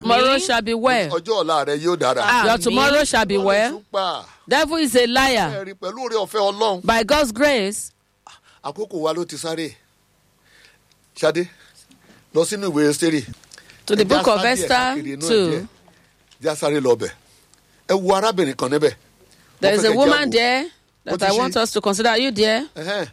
Tomorrow shall be well. ọjọ́ ọ̀la rẹ yóò dára. Your tomorrow shall be well. túpà Devil is a liar. ẹ̀rí pẹ̀lú oore ọ̀fẹ́ ọlọ́run. By God's grace, àkókò wa ló ti sáré. Ṣadé lọ sínú ìwé Ẹ́sítérì. to the Ẹ já book of sáré ẹ̀ Esther káàkiri inú ẹ̀ 2, díẹ̀. Já sáré lọ bẹ̀. Ẹ wo arábìnrin kan níbẹ̀. there is Mo fẹ́ a kẹ́ woman jáwọ́. there Ó that ti I ṣe. want us to consider. Are you there? Ẹ̀hẹ́n.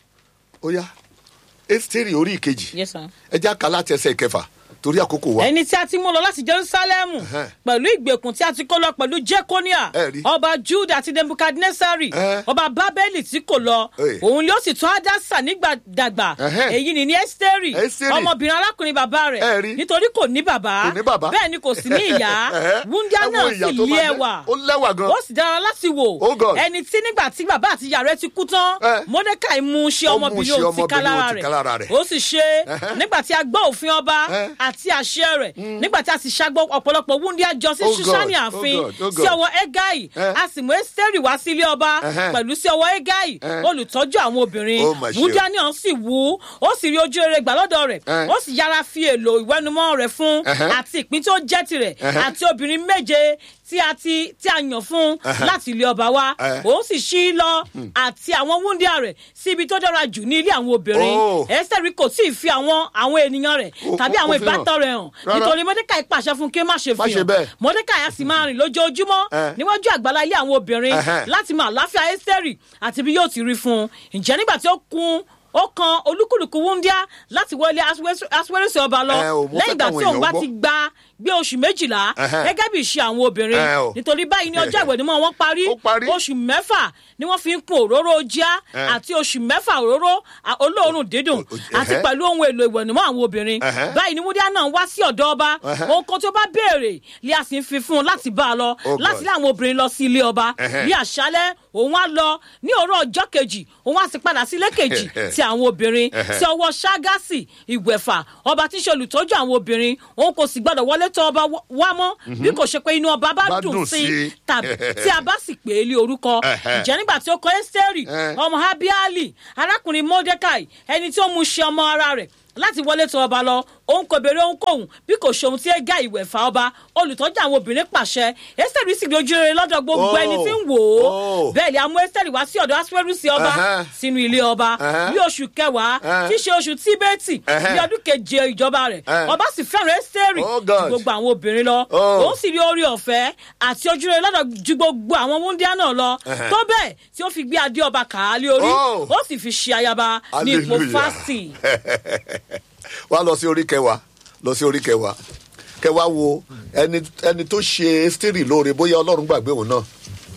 Ó yá Ẹ́sítérì orí ìkejì. Yes, sir. Ẹ já kà láti ẹsẹ̀ ìkẹfà torí àkókò wa. ẹni tí a ti mú lọ láti jerusalemu Ẹhẹ́n. pẹ̀lú ìgbèkùn tí a ti kó lọ pẹ̀lú jekonia Ẹ rí. ọba juda àti nebukadnesari Ẹhẹ́n. ọba babeli tí kò lọ Ẹ. òun ló sì tún adasa nígbà dàgbà Ẹhẹ́n. èyí ni ní esteri Ẹ́sítérì. ọmọbìnrin arákùnrin bàbá Ẹ rẹ̀ rí. nítorí kò ní bàbá Kò ní bàbá. bẹ́ẹ̀ ni kò sí ní ìyá Ẹhẹ́n. wúndíá Ẹ wo náà ìyà sì tó lé máa jẹ́. ẹwà Ó lẹ́wà gan. ó sì dára láti wò Oh God. ẹni tí nígbà tí bàbá àti ìyá rẹ̀ ti kú tán Ẹ. mordecai mú ṣe Ó mú ọmọbìnrin ṣe òun ti ká ọmọbìnrin lára òun ti ká lára rẹ̀ rẹ̀. ó sì ṣe Ẹhẹ́n. nígbà tí a gbọ́ òfin ọba Ẹ. àti àṣẹ rẹ̀ nígbà tí a sì ṣàgbọ́ ọ̀pọ̀lọpọ̀ wúndíá jọ sí Oh God, ṣíṣánì oh ààfin God, oh sí God. ọwọ́ ẹgáì Ẹ. a sì mú ẹ́sítẹ́rì wá sí ilé ọba Ẹhẹ́n. pẹ̀lú sí ọwọ́ ẹgáì Ẹ. olùtọ́jú àwọn obìnrin Oh, my wúndíá náà sì wú ó sì rí ojú rere gbà lọ́dọ̀ rẹ̀ Ẹ. ó sì yára fi èlò ìwẹ́numọ́ rẹ̀ fún Ẹhẹ́n. àti ìpín tó jẹ́ tirẹ̀ Ẹhẹ́n. àti obìnrin méje tí a ti tí a yàn fún Ẹhẹ́n. láti ilé ọba wa Ẹ. ó sì ṣí lọ àti àwọn wúndíá rẹ̀ sí ibi tó dára jù ní ilé àwọn obìnrin Oh. ẹ́sítẹ́rì kò tí ì fi àwọn àwọn ènìyàn rẹ̀ Ó- tàbí ó- àwọn ó fi hàn. ìbátan rẹ̀ hàn Rárá. nítorí mọ́dékàì pàṣẹ fún kí ó má ṣe Má fi ṣe hàn bẹ́ẹ̀. mọ́dékàì á sì máa rìn lójoojúmọ́ Ẹ. níwájú àgbàlá ilé àwọn obìnrin Ẹhẹ́n. láti mọ àláfíà ẹ́sítẹ́rì àti bí yóò ti rí fún un ǹjẹ́ nígbà tí ó kun ó kan olúkúlùkù wúndíá láti wọlé aṣíwẹ́rẹ́sì ọba lọ Ẹ, ò, mo lẹ́yìn fẹ́ ìgbà káwọn tí òun èèyàn bá gbọ́. ti gba gbé oṣù méjìlá Ẹhẹ́n. gẹ́gẹ́ bí ìṣe àwọn obìnrin Ẹ, o. nítorí báyìí ní ọjọ́ ìwẹ̀nùmọ́ wọn parí Ó parí. oṣù mẹ́fà ni wọ́n fi ń kun òróró jíá Ẹ. àti oṣù mẹ́fà òróró à- olóòórùn dídùn O- o- àti ẹhẹ́. pẹ̀lú ohun èlò ìwẹ̀nùmọ́ àwọn obìnrin Ẹhẹ́. báyìí ni wúndíá náà wá sí ọ̀dọ̀ ọba Ẹhẹ́. ohun kan tó bá béèrè lé a sì ń fi fún un láti bá a lọ Oh, láti God. lé àwọn obìnrin lọ sí ilé ọba Ẹhẹ́. ní àṣálẹ́ òun á lọ ní òórọ̀ ọjọ́ kejì òun á sì padà sí ilé kejì ti àwọn obìnrin Ẹhẹ́. sí ọwọ́ ságásì ìgbẹ̀fà ọba tí ń ṣe olùtọ́jú àwọn obìnrin òun kò sì gbọ́dọ̀ wọlé tọ̀ ọba wá- wá mọ́ bí kò ṣe pé inú ọba bá Bá dùn dùn sí i sí i. tàbí tí a bá sì pè é lé orúkọ Ẹhẹ́. ǹjẹ́ nígbà tí ó kọ ẹ́sítẹ́rì Ẹ. ọmọ abiali arákùnrin mordecai ẹni tí ó mú ṣe ọmọ ara rẹ̀ láti wọlé tọ̀ ọba lọ òun kò béèrè ohunkóhun bí kò ṣe ohun tí ẹ gá ìwẹ̀fà ọba olùtọ́jú àwọn obìnrin pàṣẹ ẹ́sítẹ́rì sì dojú rere lọ́dọ̀ gbogbo Oh. ẹni tí ń wò ó Oh. bẹ́ẹ̀ ni a mú ẹ́sítẹ́rì wá sí ọ̀dọ̀ aṣọ́rùsí ọba Ẹhẹ́. sínú ilé ọba Ẹhẹ́. ní oṣù kẹwàá Ẹhẹ́. tí í ṣe oṣù tíbẹ́ẹ̀tì Ẹhẹ́. ní ọdún keje ìjọba rẹ̀ Ẹhẹ́. ọba sì fẹ́ràn ẹ́sítẹ́rì Oh, ju God. gbogbo àwọn obìnrin lọ Oh. òun sì rí orí ọ̀fẹ́ àti ojú rere lọ́dọ̀ ju gbogbo àwọn wúndíá náà lọ Ẹhẹ́. tó bẹ́ẹ̀ tí ó fi gbé adé ọba kàálí orí Oh. ó sì fi ṣe ayaba ní ipò Hallelujah. fásitì. wá lọ sí orí kẹwàá lọ sí orí kẹwàá kẹwàá wo ẹni ẹni tó ṣe Ẹ́sítérì lóore bóyá Ọlọ́run gbàgbé òun náà.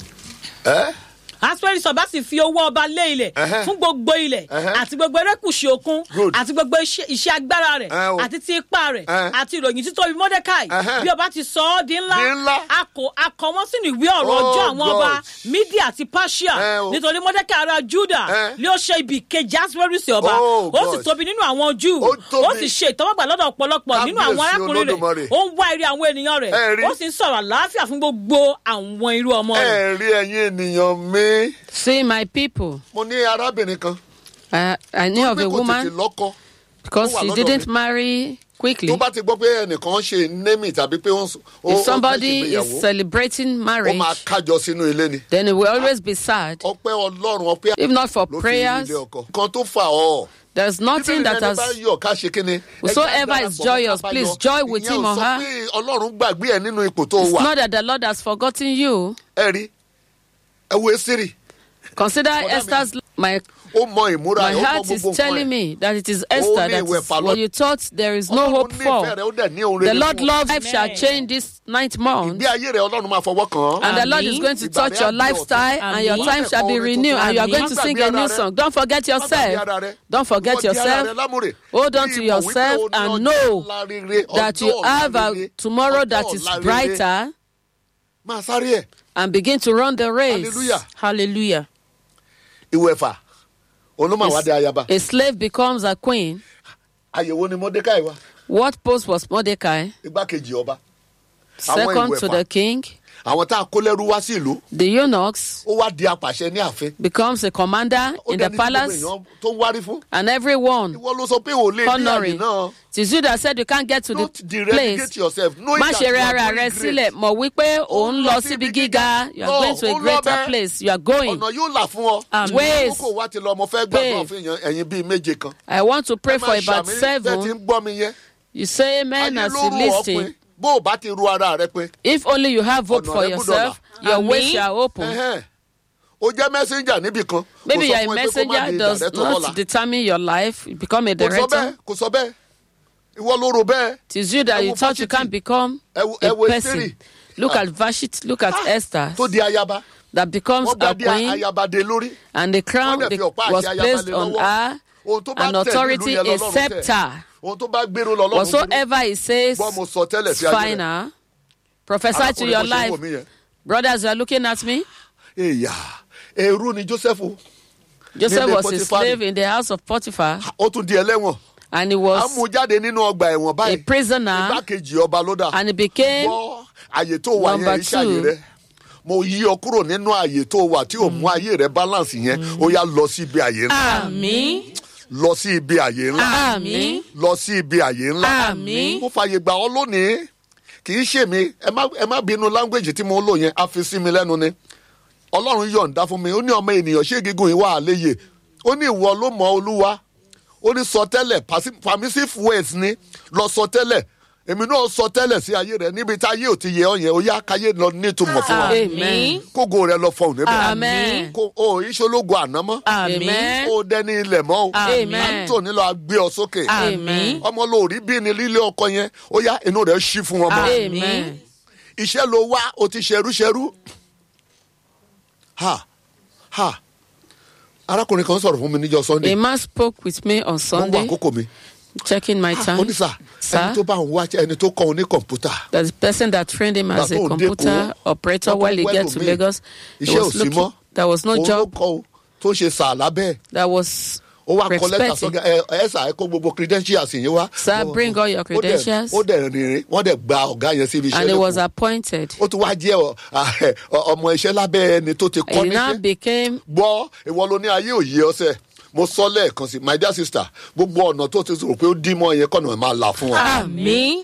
ẹ asperi sọba sì fi owó ọba lé ilẹ̀ Ẹhẹ́. fún gbogbo ilẹ̀ Ẹhẹ́. àti gbogbo erékùṣù òkun Good. àti gbogbo iṣẹ́ iṣẹ́ agbára rẹ̀ Ẹ o. àti ti ipa rẹ̀ Ẹ. àti ìròyìn títóbi mordecai Ẹhẹ́. bí ọba ti sọ ọ́ di ńlá Di ńlá. a kò a kọ wọ́n sínú ìwé ọ̀rọ̀ Oh, ọjọ́ àwọn ọba God. media àti persia Ẹ o. nítorí mordecai ará juda Ẹ. ni ó ṣe ibi kejì asperisi ọba Oh, ó sì God. tóbi nínú àwọn júù Ó tóbi. ó sì ṣe ìtọ́wọ́gbà lọ́dọ̀ ọ̀pọ̀lọpọ̀ nínú àwọn Kábíyèsí arákùnrin rẹ̀ Olódùmarè. ó ń wá ire àwọn ènìyàn rẹ̀ Ẹ rí. ó sì ń sọ̀rọ̀ àlàáfíà fún gbogbo àwọn irú ọmọ rẹ̀. ẹ rí ẹ̀yin ènìyàn mi see my people. mo ní arábìnrin kan I, I knew of pé a kò tètè woman lọ́kọ because wà she lọ́dọ̀ didn't mi. marry quickly. tó bá ti gbọ́ pé ẹnìkan ṣe némì tàbí pé ó ń s- ó- ó If fẹ́ somebody ṣègbéyàwó, is celebrating ó marriage, máa kájọ sínú ilé ni then it will always be sad. ọpẹ́ Ọlọ́run ọpẹ́ If not for ló fi prayers, ilé ọkọ kan tó fà ọ́ there's nothing that Bíbélì ẹni bá has. yọ̀ ká ṣe kíni. Whosoever Ẹ jẹ́ is darapọ̀ mọ́ joyous, ká bá please yọ̀. joy with Ìyẹn him ò or sọ her. pé Ọlọ́run gbàgbé ẹ nínú ipò tó It's wà not that the Lord has forgotten you. ẹ rí ẹ wo Ẹ́sítérì Consider Mother, Esther's. My ó mọ ìmúra my ẹ̀ ó mọ heart is gbogbo nǹkan telling ẹ̀. me that it is Esther ní that ìwẹ̀ is fà lọ- what you thought there is no Ọlọ́run hope nífẹ̀ẹ́ for. rẹ̀, ó dẹ̀ ní ohun The rere Lord fún ọ. loves life shall Amen. change this ninth month. ìgbé ayé rẹ̀ Ọlọ́run máa fọwọ́ kàn án. And the Lord is Àmín. going to Ìgbà touch rẹ̀ your á di lifestyle ọ̀tun. and your Àmín. time shall be Orin renewed and you are tuntun. going to Má sing gbàgbé a new ara rẹ. song. Don't forget Má gbàgbé yourself. ara rẹ. Don't forget Ìwọ di ara yourself. rẹ lámùrè. Hold on Bí to ìmọ̀ yourself wípé o ní and ọjọ́ know ọ̀la rere, that ọjọ́ you ọ̀la have a rere, tomorrow ọjọ́ that is ọ̀la rere. brighter máa sáré ẹ̀ and begin to run the race. Hallelujah. Hallelujah. ìwẹ̀fà òun ló máa wá dé ayaba A slave becomes a queen. àyẹ̀wò ni Mọ́dékáì wá What post was Mordecai? igbákejì ọba Second to ìwẹ̀fà. the king. àwọn tá a kó lẹ́rú wá sí ìlú The eunuchs ó wá di apàṣẹ ní ààfin. becomes a commander ó in the dẹni tí gbogbo palace, èèyàn tó ń wárí fún. and everyone ìwọ ló sọ pé ò lè ní àyè honoring. náà. It is you that said you can't get to the don't derelegate place. yourself knowing Má that ṣe you rẹ are ara going rẹ great. sílẹ̀ mọ̀ wípé òun ń lọ lọ síbi síbi gíga. You are No, going to ó a ń lọ greater bẹ́ẹ̀. place. You are going. ọ̀nà yóò là fún ọ. Àmín. Ways. kókò wá ti lọ ọmọ fẹ́ gbàgbọ́ Pave. fún èèyàn ẹ̀yin bíi méje kan. I want to pray Ẹ for máa about ṣàmì bẹ́ẹ̀ ti seven. ń gbọ́ mi yẹn. You say amen ayé as ló you rù ọ́ listen. pin bó o bá ti ru ara rẹ pin. If only you have hope Ọ̀nà for rẹ gbọ́dọ̀ yourself, là. your ways Àmín. shall open. Ẹhẹ́n. o jẹ́ messenger níbì kan. Maybe Kò sọ you're a fún ẹ pé kó má messenger di does director not lọ́la. determine your life. You become a kò sọ bẹ́ẹ̀ director. kò sọ bẹ́ẹ̀ ìwọ ló rò bẹ́ẹ̀. It is you that Ẹ you wo thought you Vashti. can't become Ẹ wo- a ẹ wo person. Ẹ́sítérì. Look Ah. at Vashti, look at Esther, tó di ayaba. that becomes wọ́n gba a di queen, ayaba de lórí. and the crown Wọ́n dẹ̀ the- fi ọ̀pá àti was ayaba placed lé on lọ́wọ́. her, ohun tó bá an tẹ̀ authority, nílùú yẹn a lọ́lọ́run tẹ̀. scepter. ohun tó bá gbèrò lọ́lọ́run gbèrò. Whatsoever he says, Gbọ́ mo sọ tẹ́lẹ̀ it's sí ayé rẹ̀. final. Prophesy to Arákùnrin your bó ṣe ń life. wò mí yẹn. Brothers, you are looking at me. èyà èrú ni joseph Joseph Nílé was a Pọ́tífárì. slave in the house of Potiphar, ó tún di ẹlẹ́wọ̀n and he a was mú jáde nínú ọgbà ẹ̀wọ̀n a báyìí prisoner, igbákejì ọba ló dà and he became gbọ́ àyè tó wà Number yẹn iṣẹ́ àyè two. rẹ mo yí ọ kúrò nínú àyè tó wà tí ò mú ayé rẹ balance yẹn ó yá lọ sí ibi àyè ńlá àmín lọ sí ibi àyè ńlá Àmín. lọ sí ibi àyè ńlá Àmín. mo fàyè gbà ọ lónìí kì í ṣe mi ẹ má ẹ má bínú language tí mo lò yẹn a fi sí mi lẹ́nu ni ọlọ́run yọ̀ǹda fún mi ó ní ọmọ ènìyàn ṣé gígùn ìwà àléyè ó ní ìwọ ló mọ olúwa ó ní sọ tẹ́lẹ̀ pasi- permissive words ni lọ sọ tẹ́lẹ̀ èmi náà sọ tẹ́lẹ̀ sí ayé rẹ níbi tá ayé ò ti yẹ ọ yẹn ó yá káyé lọ nítumọ̀ fún wa Amen. kógo rẹ lọ fọhùn níbẹ̀ Amen. kó o ìṣológo àná mọ́ Amen. ó dẹni ilẹ̀ mọ́ o Amen. àtúntò nílò agbé ọ sókè Amen. ọmọ lórí bí ni lílé ọkọ yẹn ó yá inú rẹ ṣí fún ọmọ Amen. iṣẹ́ ló wá o ti ṣerúṣerú ha ha arákùnrin kan sọ̀rọ̀ fún mi níjọ́ sunday A man spoke with me on wọ́n wá Sunday, àkókò mi checking my ó time. ní sà Sir? ẹni tó bá ń wá ẹni tó kọ́ ọ ní kọ̀ǹpútà There's a person that trained him as a Bàbá òun computer dẹ́kun, operator wọ́n while he tún get to wẹ́lòmíì. Lagos. He iṣẹ́ ò was sí looking, mọ́ there was no òun ló job kọ́ o tó ń ṣe sà lábẹ́ ẹ̀ that was ó wá kọ lẹ́tà respected. sọ́gà ẹ ẹ sà ẹ kó gbogbo credentials yẹn wá. Sir, Ó- bring all your ó dẹ̀- credentials. ó dẹ̀ rìnrìn wọ́n dẹ̀ gba ọ̀gá yẹn síbi iṣẹ́ And he was lẹ́kọ̀ọ́. appointed. ó tún wá jẹ́ ọ- à- ọ- ọmọ iṣẹ́ lábẹ́ ẹni tó ti kọ́ He now níṣẹ́. became gbọ́ ìwọ ló ní ayé òye ọsẹ mo sọ lẹ́ẹ̀kan sí my dear sister gbogbo ọ̀nà tó ti rò pé ó dí mọ́ yẹn kọ́nà máa là fún ọ. àmín